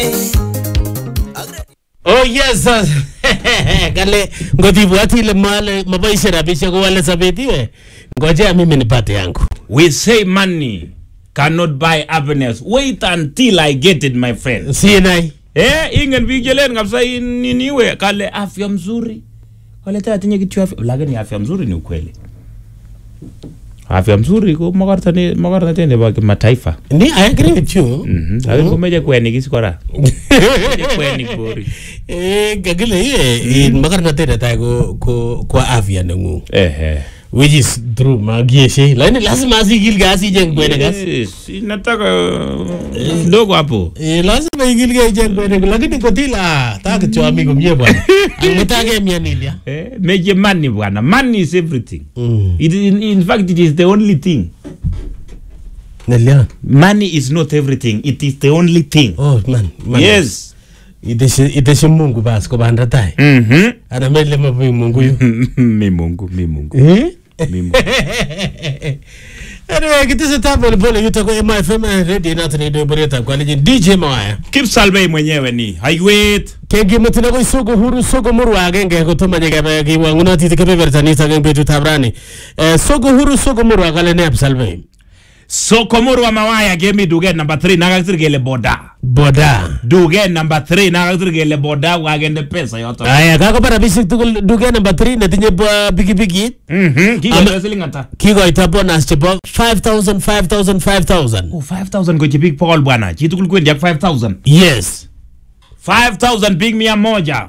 Oh yes. sir. Kale ngotibwati ile male maboishe rabishek kowale sobet iwe. Ngojea mimi nipate yangu. We say money cannot buy happiness. Wait until I get it, my friend. Sinai. Eh, ingen biik chelen kabisa in- in- iwe kale afya mzuri. Kale tena tinye kitu afya, lakini afya mzuri ni ukweli. Afya mzuri ko makortane makortane nebo kimataifa. Ni I agree with you. Mhm. Lakini komeche kwenik is kora. Meche kwenik bori. Eh kagile iye in makarnatet netai ko ko kwa afya nengung. Ehe. Which is true magieshe. Lakini lazima asikilge asicheng kwenek as. Yes, nataka kidogo hapo. Eh, lazima ikilge icheng kwenek lakini kotila ta kityo ami komie bwana. Angutake mianilia. Eh, meche money bwana. Money is everything. Mm. It, in, in fact, it is the only thing. Nelian. Money is not everything. It is the only thing. Oh man. man. Yes. Iteshe iteshe Mungu basi kobanda tai. Mhm. Ana mele mabu Mungu yu. mi Mungu, mi Mungu, Eh? mi Mungu. Anyway, kitese pole pole yuto ko MFM radio na tani do boreta kwa lejin DJ Mawaya. Kipsalvei mwenyewe ni haiwet. Kengi mutuna ko soko huru soko muru agenge ko toma nyega ba ki wanguna ti ke beberta ni sa betu tabrani. Eh soko huru soko muru agale ne absalve. Sokomoro wa mawaya gemi duget number 3 nakakisir kele boda. Boda. Duget number 3 nakakisir kele boda wakende pesa yoto. Aya kako para bisik tukul duge number 3 netinye ba bigi bigi. Mhm. Kiko Ama- siling ata? Kikoita bonus chebo 5000 5000 5000. Oh, 5000 ko chipik pokol bwana. Chitukul kwendi ak 5000. Yes. 5000 big mia moja.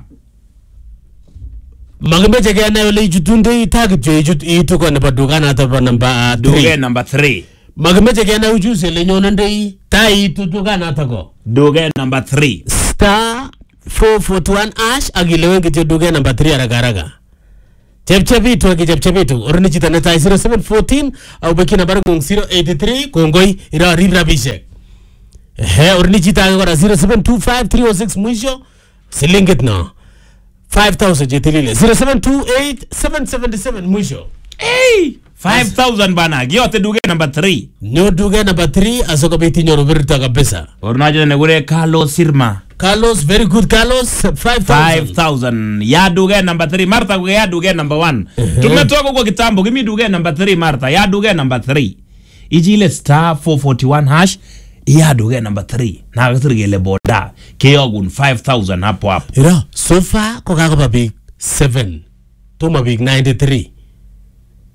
Makimeche kenai ole ichutunde ita kityo ichut itu ko nebo dukanato bo namba Duget 3. number 3. Makimeche kenai uchusi ole nyonendei ta itu dukanato ko. Duget number 3. Star 441 ash akilewen kityo duket namba 3 haraka haraka. Chepchepitu akichepchepitu oroni chito netai 0714 au beki nambari ng'ung 083 kongoi irorib rabishek. Ehe, oroni chito age kora 0725306 mwisho silingit no 5000 chetilile 0728 mwisho Hey! 5000 bana. Giyote duget number 3. nyo duket namba 3 asikobit inyoru birta kabisa Ornacho nekure Carlos Sirma. Carlos very good Carlos 5000 5000 ya duge number 3 Martha kuke ya duge number 1 tumetoka kwa kitambo kimi duge number 3 Martha ya duge number 3 ichile star 441 hash ya duge number 3 na kasir kele boda keyogun 5000 hapo hapo Ira, so far ko kakoba biik 7. Toma biik 93.